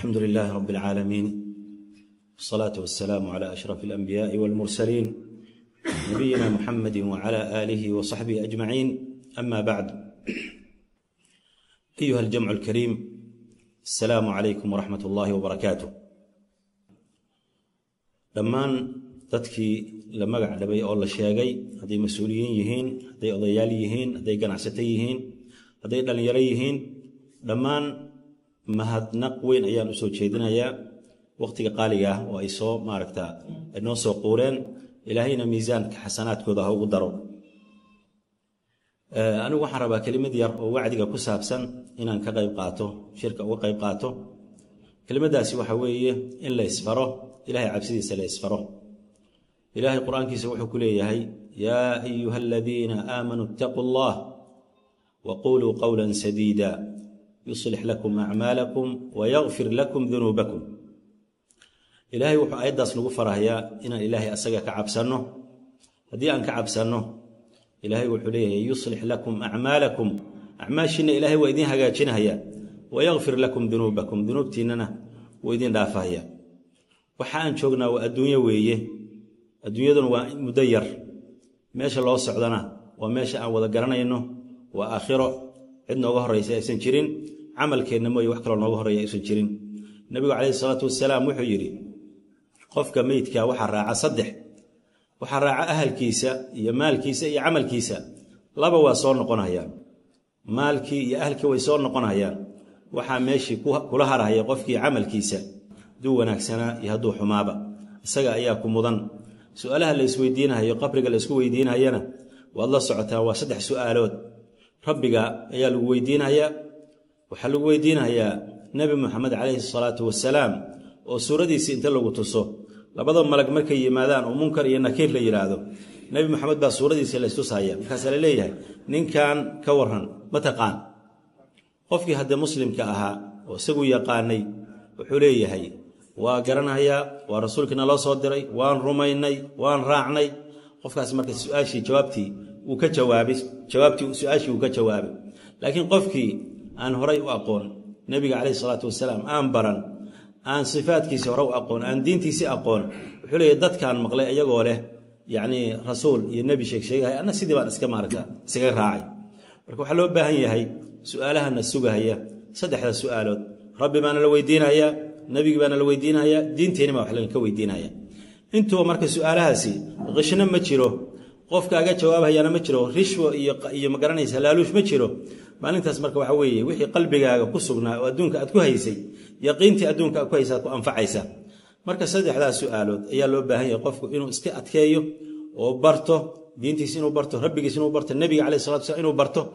الحمد لله رب العالمين والصلاة والسلام على أشرف الأنبياء والمرسلين نبينا محمد وعلى آله وصحبه أجمعين أما بعد أيها الجمع الكريم السلام عليكم ورحمة الله وبركاته dhammaan dadkii la magac dhabay oo la sheegay hadday mas-uuliyiin yihiin hadday odayaal yihiin hadday ganacsato yihiin hadday dhallinyaro yihiin dhammaan mahadnaq weyn ayaan usoo jeedinayaa waqtiga qaaliga ah oo ay soo maaragta noo soo quureen ilaahayna miisaanka xasanaadkooda ha ugu daro anigu waxaan rabaa kelimad yar oo wacdiga ku saabsan inaan ka qayb qaato shirka uga qayb qaato kelimadaasi waxa weeye in la isfaro ilahay cabsidiisa la isfaro ilaahay qur-aankiisa wuxuu ku leeyahay yaa ayuha aladiina aamanuu itaquu allah waquluu qowla sadiida yuslix lakum acmaalakum wayakfir lakum dunuubakum ilaahay wuxuu aayaddaas nagu farahayaa inaan ilaahay asaga ka cabsanno haddii aan ka cabsanno ilaahay wuxuu leeyahay yuslix lakum acmaalakum acmaashiinna ilaahay waa idiin hagaajinahaya wayakfir lakum dunuubakum dunuubtiinnana wuu idiin dhaafahaya waxa aan joognaa waa adduunyo weeye adduunyaduna waa muddo yar meesha loo socdana waa meesha aan wada garanayno waa aakhiro cid nooga horraysa aysan jirin camalkeenna mooye wax kaloo nooga horreeya aysan jirin nebigu calayhi salaatu wasalaam wuxuu yidhi qofka meydka waxaa raaca saddex waxaa raaca ahalkiisa iyo maalkiisa iyo camalkiisa laba waa soo noqonayaan maalkii iyo ahalkii way soo noqonayaan waxaa meeshii kula harahaya qofkii camalkiisa hadduu wanaagsanaa iyo hadduu xumaaba isaga ayaa ku mudan su-aalaha la isweydiinahayo qabriga la isku weydiinahayana waad la socotaan waa saddex su-aalood rabbiga ayaa lagu weydiinahayaa waxaa lagu weydiinahayaa nebi moxamed calayhi salaatu wasalaam oo suuradiisii inta lagu tuso labada malag markay yimaadaan oo munkar iyo nakiir la yidhaahdo nebi moxamed baa suuradiisii la istusahaya markaasaa la leeyahay ninkan ka waran ma taqaan qofkii haddee muslimka ahaa oo isagu yaqaanay wuxuu leeyahay waa garanayaa waa rasuulkiina loo soo diray waan rumaynay waan raacnay qofkaas marka su-aashii jawaabtii uu ka jawaabay jawaabtii su-aashii uu ka jawaabay laakiin qofkii aan horay u aqoon nebiga calayhi salaatu wasalaam aan baran aan sifaadkiisii hore u aqoon aan diintiisii aqoon wuxuu leeyahy dadkaan maqlay iyagoo leh yacnii rasuul iyo nebi sheeg sheegahay anna sidii baan iska maaragta isaga raacay marka waxaa loo baahan yahay su-aalahana sugahaya saddexda su-aalood rabbi baana la weydiinayaa nebigi baana la weydiinayaa diinteenni baa wax laga weydiinaya intuba marka su-aalahaasi qishno ma jiro qofkaaga jawaabhayaana ma jiro rishwo iyo magaranaysa laaluush ma jiro maalintaas marka waxa weeye wixii qalbigaaga ku sugnaa oo adduunka aad ku haysay yaqiintii adduunka aad ku haysa aad ku anfacaysa marka saddexdaas su-aalood ayaa loo baahan yahay qofku inuu iska adkeeyo oo barto diintiis inuu barto rabbigiis inuu barto nebiga caleyh salatu slam inuu barto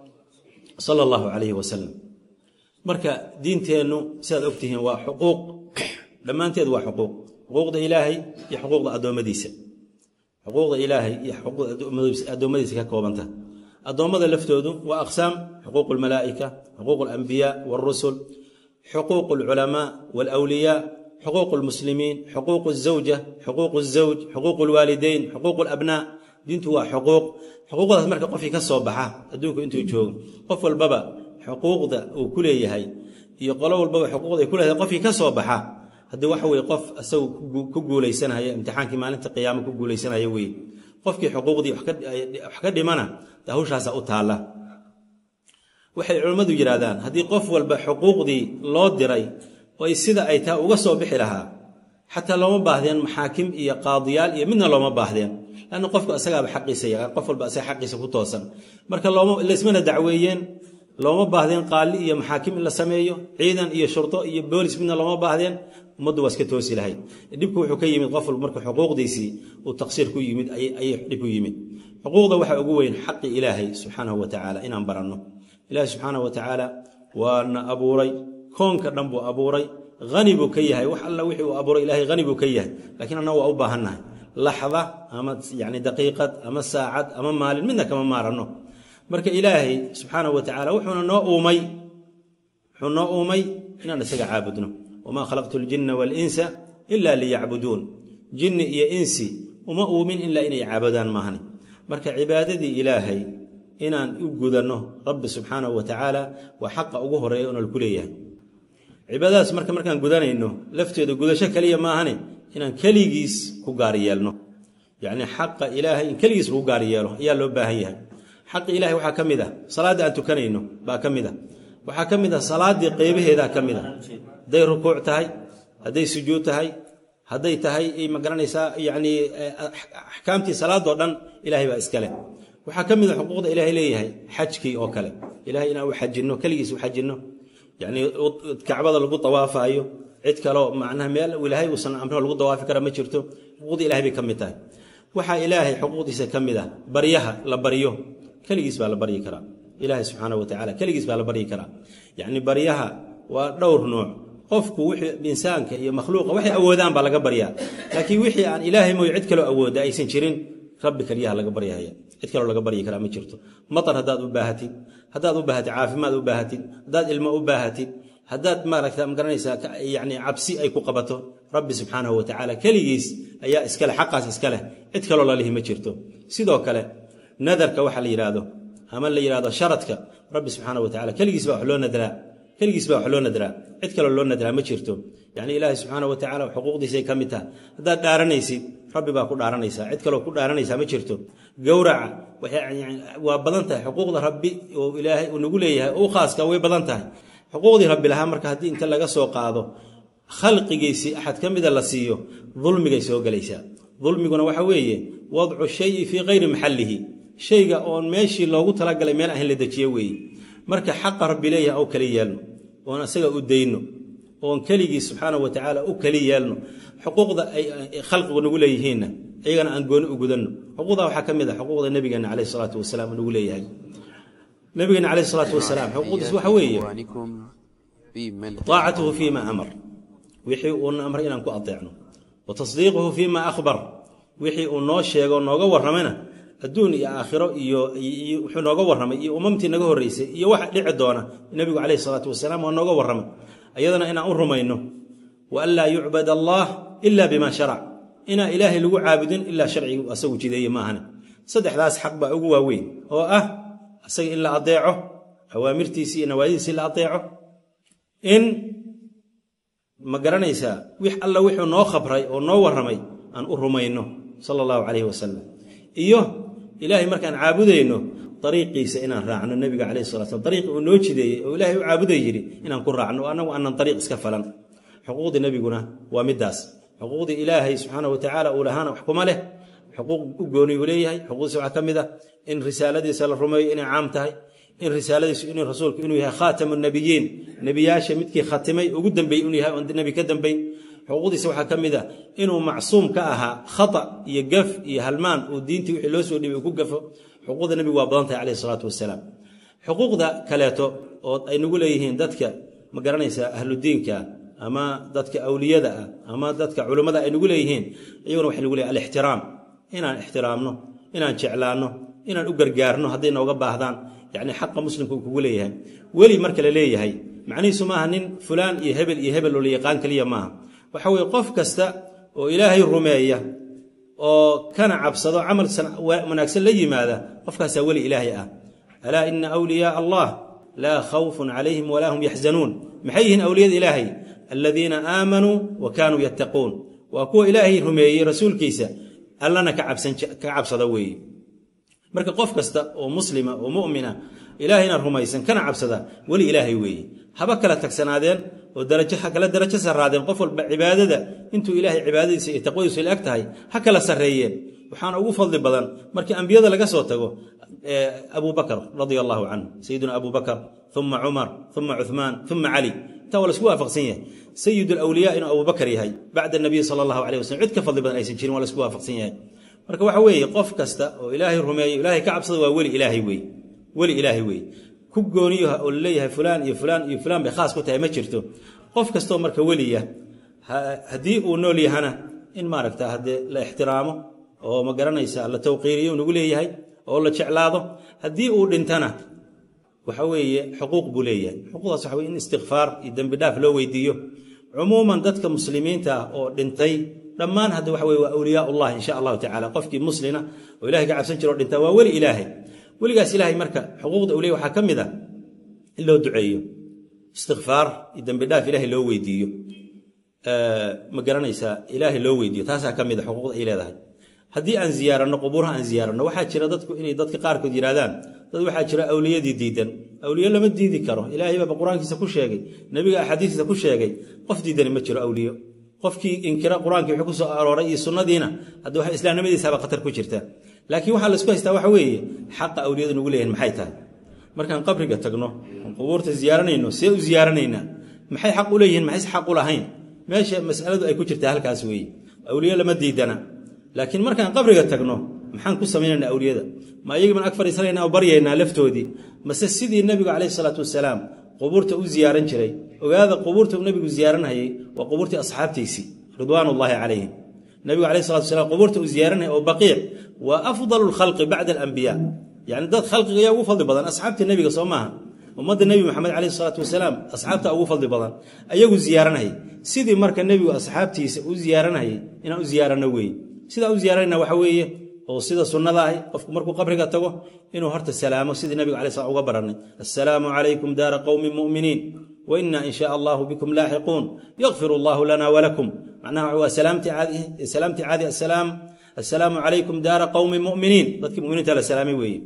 sala allahu calayhi wasalam marka diinteennu sidaad ogtihiin waa xuquuq dhammaanteed waa xuquuq xuquuqda ilaahay iyo xuquuqda addoommadiisa xuquuqda ilaahay iyo xuquuqda addoommadiisa ka koobanta addoommada laftoodu waa aqsaam xuquuq almalaa'ika xuquuq alambiyaa waarusul xuquuq alculamaa waalawliyaa xuquuq almuslimiin xuquuq alzawja xuquuq alzawj xuquuq alwaalideyn xuquuq alabnaa diintu waa xuquuq xuquuqdaas marka qofkii ka soo baxa adduunku intuu joogo qof walbaba xuquuqda uu ku leeyahay iyo qolo walbaba xuquuqda ay ku leedahay qofkii ka soo baxa haddii waxa weye qof isagu ku guulaysanaya imtixaankii maalinta qiyaamo ku guulaysanaya weye qofkii xuquuqdii wax ka dhimana de hawshaasa u taalla waxay culimmadu yidhaahdaan haddii qof walba xuquuqdii loo diray oy sida ay taa uga soo bixi lahaa xataa looma baahdeen maxaakim iyo qaadiyaal iyo midna looma baahdeen lanna qofku isagaaba xaqiisa yaqaan qof walba isaga xaqiisa ku toosan marka laysmana dacweeyeen looma baahdeen qaali iyo maxaakim in la sameeyo ciidan iyo shurdo iyo boolis midna looma baahdeen ummaddu waa iska toosi lahayd dhibku wuxuu ka yimid qof walba marka xuquuqdiisii uu taqsiir ku yimid ayay dhib ku yimid xuquuqda waxaa ugu weyn xaqi ilaahay subxaanahu wa tacaala inaan baranno ilaahay subxaanahu wa tacaala waana abuuray koonka dhan buu abuuray hani buu ka yahay wax alla wixii uu abuuray ilaahay hani buu ka yahay laakiin annaga waa u baahannahay laxda ama yani daqiiqad ama saacad ama maalin midna kama maaranno marka ilaahay subxaanahu wa tacaala wuxuuna noo uumay wuxuu noo uumay inaan isaga caabudno wamaa khalaqtu ljinna waalinsa ila liyacbuduun jinni iyo insi uma uumin ilaa inay caabudaan maahani marka cibaadadii ilaahay inaan u gudanno rabbi subxaanahu wa tacaala waa xaqa ugu horeeya oona laku leeyahay cibaadadaas marka markaan gudanayno lafteeda gudasho keliya maahane inaan keligiis ku gaar yeelno yacni xaqa ilaahay in keligiis lagu gaar yeelo ayaa loo baahan yahay xaqi ilahay waxaa ka mid ah salaaddii aan tukanayno baa ka mid ah waxaa ka mid ah salaaddii qeybaheedaa ka mid a hadday rukuuc tahay hadday sujuud tahay hadday tahay ma garanaysaa yacnii axkaamtii salaadoo dhan ilaahay baa iska leh waxaa ka mid a xuquuqda ilaahay leeyahay xajkii oo kale ilahay inaan u xajinno keligiis u xajinno yacnii kacbada lagu dawaafaayo cid kaleo macnaha meel ilaahay uusan amro lagu dawaafi kara ma jirto xuquuqda ilahay bay ka mid tahay waxaa ilaahay xuquuqdiisa ka mid ah baryaha la baryo keligiis baa la baryi karaa ilaahay subxaana wa tacala keligiis baa la baryi karaa yacni baryaha waa dhowr nuuc qofku wixii insaanka iyo makhluuqa waxay awoodaan baa laga baryaa laakiin wixii aan ilaahay mooye cid kaloo awooda aysan jirin rabbi keliyaha laga baryahaya cid kaloo laga baryi karaa ma jirto matar haddaad u baahatid haddaad u baahatid caafimaad u baahatid haddaad ilmo u baahatid haddaad maaragta magaranaysaa yani cabsi ay ku qabato rabbi subxaanahu wa tacaala keligiis ayaa iskaleh xaqaas iska leh cid kaloo lalihi ma jirto sidoo kale nadarka waxa la yidhaahdo ama la yidhahdo sharadka rabbi subxaana wa tacala keligiis baa wax loo nadraa keligiis baa wax loo nadraa cid kaloo loo nadraa ma jirto yacni ilaahi subxaana wa tacala xuquuqdiisay ka mid taha haddaad dhaaranaysid rabbi baa ku dhaaranaysaa cid kaloo ku dhaaranaysaa ma jirto gowraca waa badan tahay xuquuqda rabbi oo ilaahay uu nagu leeyahay u khaaska way badan tahay xuquuqdii rabbi lahaa marka haddii inta laga soo qaado khalqigiisii axad ka mida la siiyo dulmigay soo gelaysaa dulmiguna waxa weeye wadcu shayi fii kayri maxallihi shayga oon meeshii loogu talagalay meel ahayn la dejiye weeye marka xaqa rabbi leeyahay oo kali yeelno oon asaga u dayno oon keligii subxaanau wa tacaala u kali yeelno xuquuqda ay khalqigu nagu leeyihiinna iyagana aan gooni u gudanno xuquuqda waxaa ka mid ah xuquuqda nabigeena caleyh isalaatu wasalaam nagu leeyahay nabigeena caleyh isalaatu wasalaam xuquuqdiis waxa weeye taacatuhu fii ma amar wixii uuna amray inaan ku adeecno wa tasdiiquhu fii ma akhbar wixii uu noo sheego nooga warramayna adduun iyo aakhiro iyo wuxuu nooga warramay iyo umamtii naga horreysay iyo waxa dhici doona nebigu caleyhi salaatu wasalaam waa nooga warramay ayadana inaan u rumayno wa an laa yucbad allah ila bima sharac inaan ilaahay lagu caabudin ilaa sharcigu asagu jideeye maahane saddexdaas xaq baa ugu waaweyn oo ah asaga in la adeeco awaamirtiisii iyo nawaadidiisii la adeeco in ma garanaysaa wix alla wuxuu noo khabray oo noo warramay aan u rumayno sala allahu calayhi wasalam iyo ilaahay markaan caabudayno dariiqiisa inaan raacno nebiga calayhi salatu slam dariiqi uu noo jideeyey oo ilaahay u caabuday yidhi inaan ku raacno oo annagu aanan dariiq iska falan xuquuqdii nebiguna waa middaas xuquuqdii ilaahay subxaana wa tacaala uu lahaana wax kuma leh xuquuq u gooni uu leeyahay xuquuqdiisa waxaa ka mid ah in risaaladiisa la rumeeyo inay caam tahay in risaaladiisu inuu rasuulku inuu yahay khaatamu nabiyiin nebiyaasha midkii khatimay ugu dambeeyey inuu yahay oon nebi ka dambayn xuquuqdiisa waxaa ka mid ah inuu macsuum ka ahaa khata iyo gaf iyo halmaan uu diintii wixii loo soo dhibay uu ku gafo xuquuqda nebigu waa badan tahay caleyhi salaatu wasalaam xuquuqda kaleeto oo ay nagu leeyihiin dadka ma garanaysaa ahludiinka ama dadka awliyada ah ama dadka culummada ay nagu leeyihiin iyaguna waxay nagu leeyihin alixtiraam inaan ixtiraamno inaan jeclaanno inaan u gargaarno hadday nooga baahdaan yacni xaqa muslimka uu kugu leeyahay weli marka la leeyahay macnihiisu maaha nin fulaan iyo hebel iyo hebel oo la yaqaan keliya maaha waxa weeye qof kasta oo ilaahay rumeeya oo kana cabsado camal wanaagsan la yimaada qofkaasaa weli ilaahay ah alaa ina awliyaaa allah laa khawfun calayhim walaa hum yaxzanuun maxay yihiin awliyada ilaahay aladiina aamanuu wa kaanuu yattaquun waa kuwa ilaahay rumeeyey rasuulkiisa allana ka cabsada weeye marka qof kasta oo muslima oo mumina ilaahayna rumaysan kana cabsada weli ilaahay weeye haba kala tagsanaadeen oo darajo ha kala darajo sarraadeen qof walba cibaadada intuu ilaahay cibaadadiisa iyo taqwadiisu la eg tahay ha kala sarreeyeen waxaana ugu fadli badan markii ambiyada laga soo tago abu bakr radia allahu canhu sayiduna abu bakr uma cumar uma cuhmaan uma cali intaa waa la isku waafaqsan yahay sayid alawliya inuu abu bakar yahay bacda nabiy sala allahu aleyh waslm cid ka fadli badan aysan jirin waa la isku waafaqsan yahay marka waxa weeye qof kasta oo ilaahay rumeeyo ilaahay ka cabsada waa weli ilaahay wey weli ilaahay wey ku gooniyoha oo laleeyahay fulaan iyo fulaan iyo fulaan bay khaas ku tahay ma jirto qof kastoo marka weliya haddii uu nool yahana in maaragta haddee la ixtiraamo oo ma garanaysa la tawqiiriyo nagu leeyahay oo la jeclaado haddii uu dhintana waxa weeye xuquuq buu leeyahay xuquuqdaas waxa weye in istikfaar iyo dembi dhaaf loo weydiiyo cumuuman dadka muslimiinta ah oo dhintay dhammaan hadda waxa weye waa awliyaa ullah insha allahu tacala qofkii muslina oo ilahay ka cabsan jiro o dhintaa waa weli ilaahay weligaas ilaahay marka xuquuqda awliya waxaa ka mid ah in loo duceeyo istikfaar iyo dembi dhaaf ilaahay loo weydiiyo ma garanaysaa ilaahay loo weydiiyo taasaa ka mid a xuquuqda ay leedahay haddii aan ziyaaranno qubuuraha aan ziyaaranno waxaa jira dadku inay dadka qaarkood yidhahdaan dad waxaa jira awliyadii diidan awliye lama diidi karo ilaahay baaba qur-aankiisa ku sheegay nebiga axaadiistiisa ku sheegay qof diidani ma jiro awliyo qofkii inkira qur-aankii wuxuu ku soo arooray iyo sunnadiina hadda waxa islaamnimadiisaaba khatar ku jirta laakiin waxaa laisku haystaa waxa weeye xaqa awliyadu nugu leeyahin maxay tahay markaan qabriga tagno oon qubuurta ziyaaranayno see u ziyaaranaynaa maxay xaq u leeyihiin maxayse xaq u lahayn meesha masaladu ay ku jirtaa halkaas weeye awliye lama diidana laakiin markaan qabriga tagno maxaan ku samaynaynaa awliyada ma ayagii baan ag fadhiisanaynaa oo baryaynaa laftoodii mase sidii nebigu calayhi salaatu wasalaam qubuurta u ziyaaran jiray ogaada qubuurta uu nebigu ziyaaranhayay waa qubuurtii asxaabtiisii ridwaanullaahi calayhim nebigu calayhi salatu wasalaam qubuurta uu ziyaaranhayay oo baqiic waa afdalu lkhalqi bacda alambiyaa yacni dad khalqiga yaa ugu fadli badan asxaabtii nebiga soo maaha ummadda nebi maxamed calayhi salaatu wasalaam asxaabta ugu fadli badan ayagu ziyaaranhayay sidii marka nebigu asxaabtiisa u ziyaaranhayay inaan u ziyaaranno weeye sidaa u ziyaaranayna waxa weeye oo sida sunnada ahi qofku markuu qabriga tago inuu horta salaamo sidii nabiga alay slam uga baranay assalaamu calaykum daara qowmin mu'miniin wa inna in shaa allahu bikum laaxiquun yakfir allahu lana walakum macnaha waa salaamtii caadi salaamtii caadi assalaam assalaamu calaykum daara qowmin mu'miniin dadkii mu'miniinta la salaamay weeye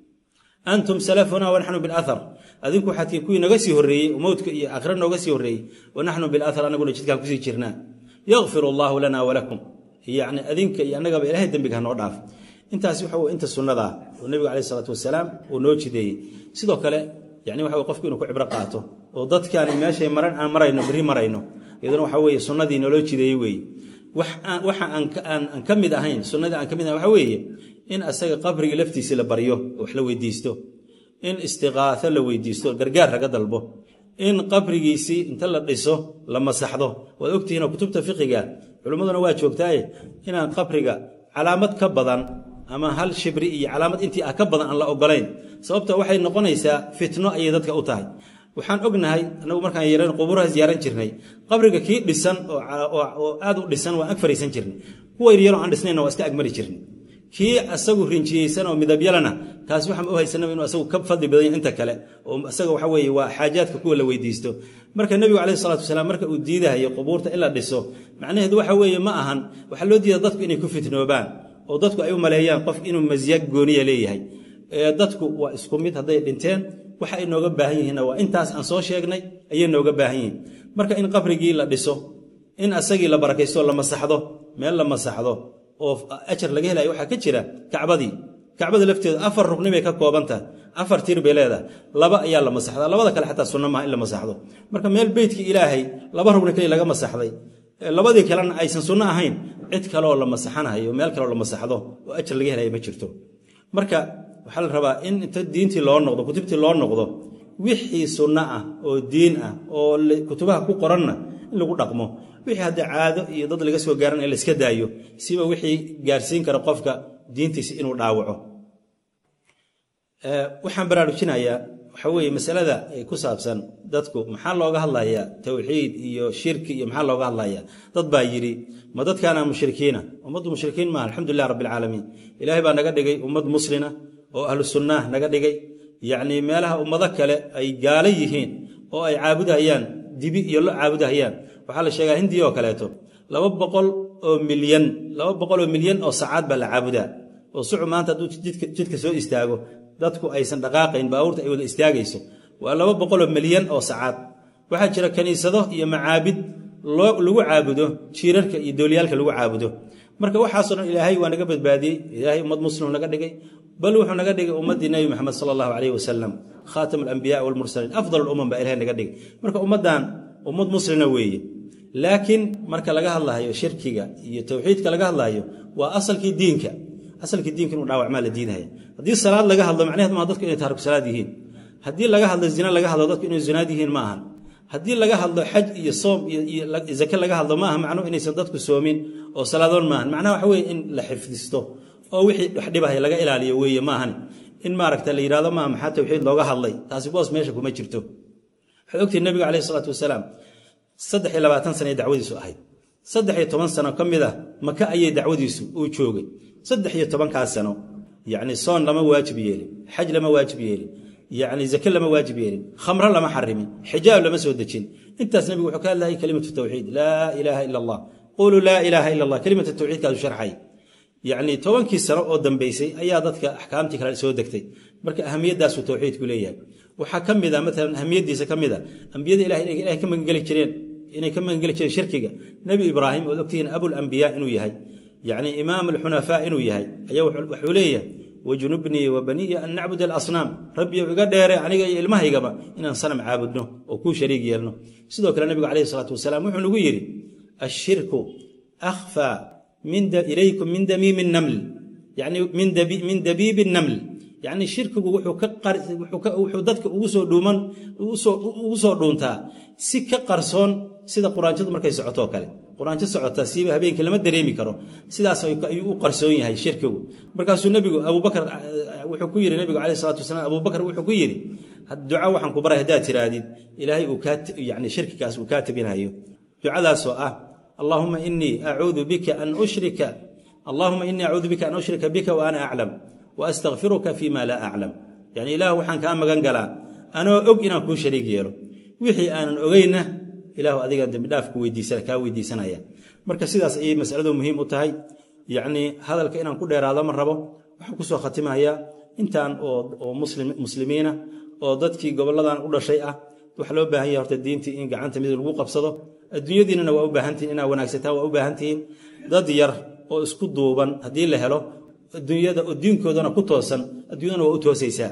antum salafuna wanaxnu bilathar adinku waxaad tihiin kuwii naga sii horreeyey oo mowdka iyo aakhira nooga sii horreeyey wanaxnu bilathar anaguna jidkaan kusii jirnaa yakfir allahu lana walakum yacni adinka iyo annagaba ilaahay dembiga hanoo dhaaf intaas waxa wey inta sunnadaa oo nebigu calayh isalaatu wasalaam uu noo jideeyey sidoo kale yani waxa wey qofku inuu ku cibro qaato oo dadkaani meeshay maran aan marayno berri marayno iyaduna waxa weeye sunnadii naloo jideeyey weeye waxa aan ka mid ahayn sunnadii aan ka mid ahayn waxa weeye in asaga qabrigii laftiisii la baryo oo wax la weydiisto in istiqaaho la weydiisto gargaar laga dalbo in qabrigiisii inta la dhiso la masaxdo waad ogtihiinoo kutubta fiqiga culimmaduna waa joogtaaye inaan qabriga calaamad ka badan ama hal shibri iyo calaamad intii ah ka badan aan la ogolayn sababta waxay noqonaysaa fitno ayay dadka u tahay waxaan ognahay anagu markaan yareen qubuuraha ziyaaran jirnay qabriga kii dhisan oo aad u dhisan waan ag fariisan jirnay kuwa yaryaroo aan dhisnayna waa iska agmari jirnay kii asagu rinjiyeysan oo midabyalana kaas waxaan u haysanaba inuu asagu ka fadli badan yahay inta kale oo asaga waxa weeye waa xaajaadka kuwa la weydiisto marka nebigu calayhi salatu wasalaam marka uu diidahayo qubuurta in la dhiso macnaheedu waxa weeye ma ahan waxaa loo diida dadku inay ku fitnoobaan oo dadku ay u maleeyaan qof inuu masya gooniya leeyahay dadku waa isku mid hadday dhinteen waxa ay nooga baahan yihiinna waa intaas aan soo sheegnay ayay nooga baahan yihiin marka in qabrigii la dhiso in asagii la barakaysto la masaxdo meel la masaxdo oo ajar laga helayo waxaa ka jira kacbadii kacbada lafteedu afar rugni bay ka kooban tahay afar tir bay leedahay laba ayaa la masaxdaa labada kale xataa sunno maaha in la masaxdo marka meel beytkii ilaahay laba rugni kaliya laga masaxday labadii kalena aysan sunno ahayn cid kaleoo la masaxanahayo meel kaleoo la masaxdo oo ajar laga helayo ma jirto marka waxaa la rabaa in inta diintii loo noqdo kutubtii loo noqdo wixii sunno ah oo diin ah oo kutubaha ku qoranna in lagu dhaqmo wixii hadda caado iyo dad laga soo gaaran in layska daayo siba wixii gaarsiin kara qofka diintiisa inuu dhaawaco waxaan baraarujinayaa waxa weeye masalada ku saabsan dadku maxaa looga hadlayaa towxiid iyo shirki iyo maxaa looga hadlayaa dad baa yidhi ma dadkaana mushrikiina ummaddu mushrikiin maaha alxamdulilah rabbilcaalamiin ilaahay baa naga dhigay ummad muslina oo ahlu sunnaah naga dhigay yacnii meelaha ummado kale ay gaalo yihiin oo ay caabudahayaan dibi iyo lo caabudahayaan waxaa la sheegaa hindiya oo kaleeto laba boqol oo milyan laba boqol oo milyan oo sacaad baa la caabudaa oo sucu maanta hadduu jidka soo istaago dadku aysan dhaqaaqayn baabuurta ay wada istaagayso waa laba boqoloo milyan oo sacaad waxaa jira kaniisado iyo macaabid lagu caabudo jiirarka iyo doolyaalka lagu caabudo marka waxaasoo dhan ilaahay waa naga badbaadiyey ilaahay ummad muslim naga dhigay bal wuxuu naga dhigay ummaddii nebi maxamed sala allahu caleyhi wasalam khaatam alambiyaa walmursaliin afdal alumam baa ilahay naga dhigay marka ummaddan ummad muslina weeye laakiin marka laga hadlayo shirkiga iyo towxiidka laga hadlayo waa asalkii diinka asalkii diinka inuu dhaawacmaa la diidahaya haddii salaad laga hadlo macnaheed maaha dadku inay taariku salaad yihiin haddii laga hadlo zina laga hadlo dadku inay zinaad yihiin ma ahan haddii laga hadlo xaj iyo soom iyo zake laga hadlo maaha macnuhu inaysan dadku soomin oo salaadoon maahan macnaha waxa weye in la xifdisto oo wixii wax dhibahaya laga ilaaliyo weeye maahani in maaragta la yidhahdo maaha maxaa tawxiid looga hadlay taasi boos meesha kuma jirto waxaad ogtihi nabiga caleyhi isalaatu wasalaam saddex iyo labaatan sana dacwadiisu ahayd saddex iyo toban sano ka mid ah maka ayay dacwadiisu uu joogay saddex iyo tobankaas sano yacni soon lama waajib yeelin xaj lama waajib yeelin yacni zake lama waajib yeelin khamro lama xarimin xijaab lama soo dejin intaas nebigu wuxuu ka hadlayay kelimatu tawxiid laa ilaaha ila allah quluu laa ilaaha ila allah kelimatu tawxiidkaasu sharxay yacni tobankii sano oo dambeysay ayaa dadka axkaamtii kale soo degtay marka ahamiyadaasuu tawxiidku leeyahay waxaa ka mid a maalan ahamiyadiisa ka mid a ambiyada ilahay inay ilahay ka magangeli jireen inay ka magangeli jireen shirkiga nebi ibraahim ood ogtihiin abulambiyaa inuu yahay yacni imaam alxunafaa inuu yahay ayaa wuxuu leeyahay wajnubnii wa baniya an nacbud alasnaam rabbiyow iga dheere aniga iyo ilmahaygaba inaan sanam caabudno oo kuu shariig yeelno sidoo kale nebigu calayhi salaatu wasalaam wuxuu nagu yidhi ashirku akhfaa ilaykum min damiimi naml yani min dabiibi naml yacni shirkigu wuxuu dadka ugu soo dhuuman ugu soo dhuuntaa si ka qarsoon sida quraanjadu markay socotoo kale quraanjo socota siiba habeenkii lama dareemi karo sidaas ayuu u qarsoon yahay shirkigu markaasuu nebigu abubakar wuxuu ku yidhi nebigu calayhi salatu wasalaam abubakar wuxuu ku yidhi duca waxaan ku baray haddaad tiraadid ilaahay uu kaa yani shirkigaas uu kaa tabinhayo ducadaasoo ah allaahuma inii acuudu bika an ushrika allahuma inii acuudu bika an ushrika bika wa ana aclam wa astakfiruka fima laa aclam yani ilaah waxaan kaa magan galaa anoo og inaan kuu shariig yeelo wixii aanan ogeyna ilahu adigaan dembidhaaf kaa weydiisanaya marka sidaas ayay masaladu muhiim u tahay yacnii hadalka inaan ku dheeraado ma rabo waxaan kusoo khatimayaa intaan oo muslimiina oo dadkii gobolladan u dhashay ah waxaa loo baahan yahay horta diintii in gacanta mid lagu qabsado adduunyadiinana waa u baahantihin inaa wanaagsataan waa u baahantihiin dad yar oo isku duuban haddii la helo adduunyada oo diinkoodana ku toosan adduunyadana waa u toosaysaa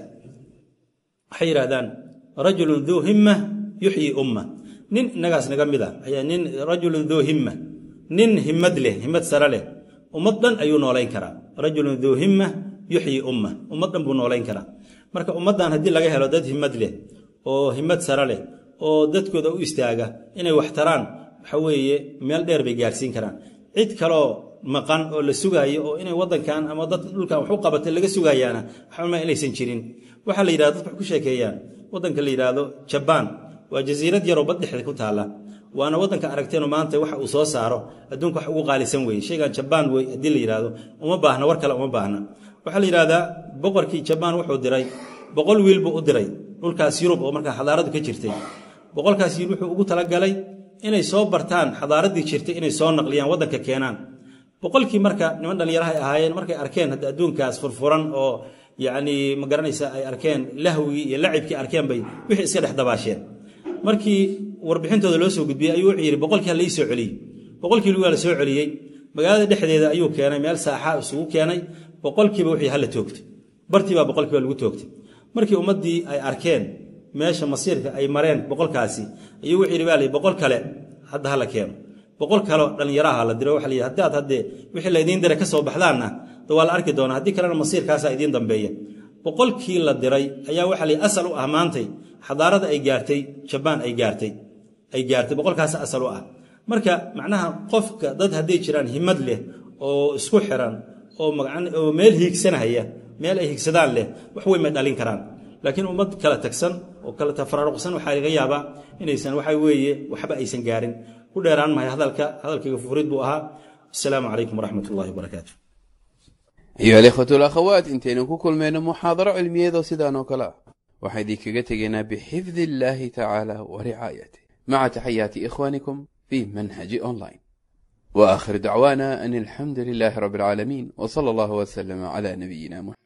waxay yidhahdaan rajulun duu himma yuxyi umma nin innagaas naga mid a ayaa nin rajulun duu himma nin himmad leh himmad sare leh ummad dhan ayuu noolayn karaa rajulun duu himma yuxyi umma ummad dhan buu noolayn karaa marka ummaddan haddii laga helo dad himmad leh oo himmad sare leh oo dadkooda u istaaga inay wax taraan waxa weeye meel dheer bay gaarsiin karaan cid kaloo maqan oo la sugaayo oo inay wadankan ama dad dhulkan wax u qabatay laga sugayaana waxama inaysan jirin waxaa la yidhahda dadku wax ku sheekeeyaan waddanka la yidhaahdo jabaan waa jasiirad yaroo bad dhexda ku taalla waana waddanka aragteenu maanta waxa uu soo saaro adduunka wax ugu qaalisan weeye shaygan jabaan wey haddii la yidhaahdo uma baahna war kale uma baahna waxaa la yidhahdaa boqorkii jabaan wuxuu diray boqol wiil buu u diray dhulkaas yurub oo markaa xadaaradu ka jirtay boqolkaas wiil wuxuu ugu talagalay inay soo bartaan xadaaraddii jirtay inay soo naqliyaan waddanka keenaan boqolkii marka niman dhallinyarahay ahaayeen markay arkeen hadda adduunkaas furfuran oo yacnii ma garanaysa ay arkeen lahwigii iyo lacibkii arkeen bay wixii iska dhex dabaasheen markii warbixintooda loo soo gudbiyey ayuu wuxuu yidhi boqolkii ha la ii soo celiyey boqolkii waa la soo celiyey magaalada dhexdeeda ayuu keenay meel saaxa isugu keenay boqolkiiba wixii hala toogtay bartiibaa boqolkiiba lagu toogtay markii ummaddii ay arkeen meesha masiirka ay mareen boqolkaasi ayuu wuxuu yidhi baa la boqol kale hadda hala keeno boqol kaleo dhallinyaraha la diro waxa la yidhi haddaad haddee wixii laydiin diray ka soo baxdaanna da waa la arki doonaa haddii kalena masiirkaasaa idiin dambeeya boqolkii la diray ayaa waxaa la yidhi asal u ah maantay xadaarada ay gaartay jabaan ay gaartay ay gaartay boqolkaas asal u ah marka macnaha qofka dad hadday jiraan himad leh oo isku xiran oo oo meel hiigsanahaya meel ay higsadaan leh wax weyn may dhalin karaan laakiin ummad kala tagsan oo kala tafaraaruqsan waxaa laga yaabaa inaysan waxa weeye waxba aysan gaarin ku dheeraan mahay hadalka hadalkayga furid buu ahaa asalaamu calaykum waraxmat ullahi wabarakaatu ayuha alikhwatu alakhawaat intaynu ku kulmayno muxaadaro cilmiyeedoo sidaan oo kale ah waxaa idinkaga tegaynaa bixifdi illaahi tacaala wa ricaayatih maca taxayaati ikhwaanikum fi manhaji online wa aakhiru dacwaana an alxamdu lilaahi rabbi alcaalamiin w sala allahu waslama cala nabiyina muxamed